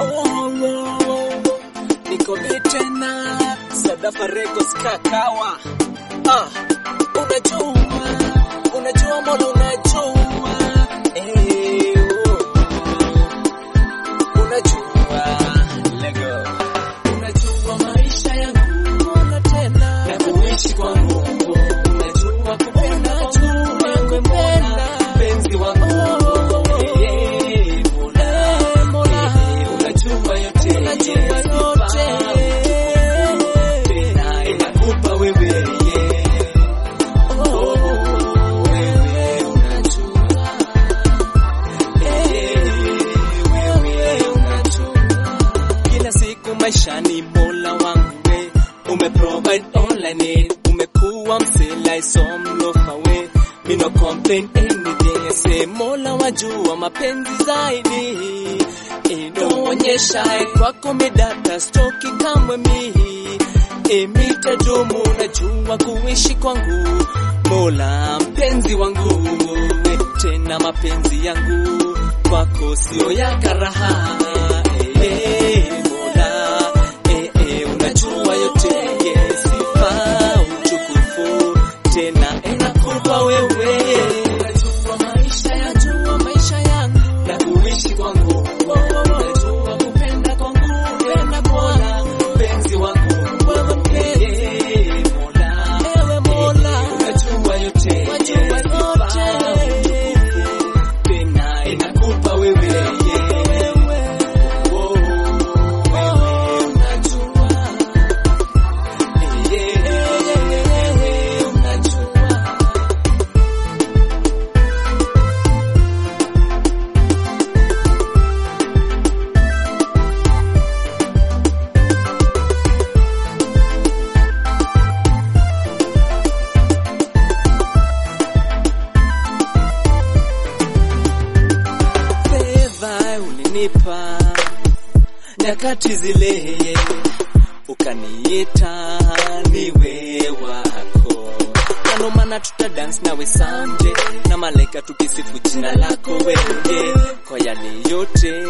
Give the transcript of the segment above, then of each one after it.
niko tena Sadafa Records kakawa ah, unajua unajua mola unajua eh, oh, unajua lego unajua maisha yangu mola tena na kuishi kwangu unajua kupenda kwangu kupenda penzi wangu eh, mola mola unajua yote unajua yote tena inakupa wewe yeah. Oh, wewe unajua. Eh, wewe unajua. Kila siku maishani mola wangu we umeprovide all I need umekuwa msela isomlofawe me no complain anything I say mola wajua mapenzi zaidi inaonyesha kwako medata stoki kamwe mihi imitadumu najua kuishi kwangu mola mpenzi wangu we tena mapenzi yangu kwako sio ya karaha eh, mola eh, eh, unajua yote yes, sifa utukufu tena inakupa wewe unajua maisha yajua maisha yangu na kuishi kwangu unajua kupenda kwangu kupenda mola mpenzi wangu wewe mpenzi mola ewe mola unajua yote wajua yote tena inakupa wewe yeah. Oh, wewe unajua yeah, wewe unajua fedha ulinipa nyakati zile ukaniita niwe wako kano mana tuta dance nawe sande na malaika tukisifu jina lako wewe kwa yale yote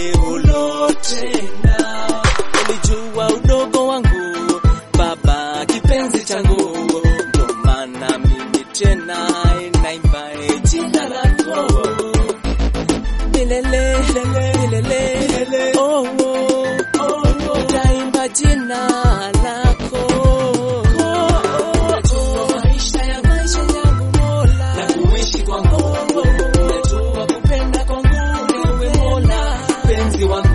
ulotenda ulijua udogo wangu baba kipenzi changu ndo maana mimi tena naimba jina lako milele milele oh, oh, oh, utaimba jina lako Unajua maisha ya maisha yangu Mola na kuishi kwangu unajua kupenda kwangu wewe Mola penzi wangu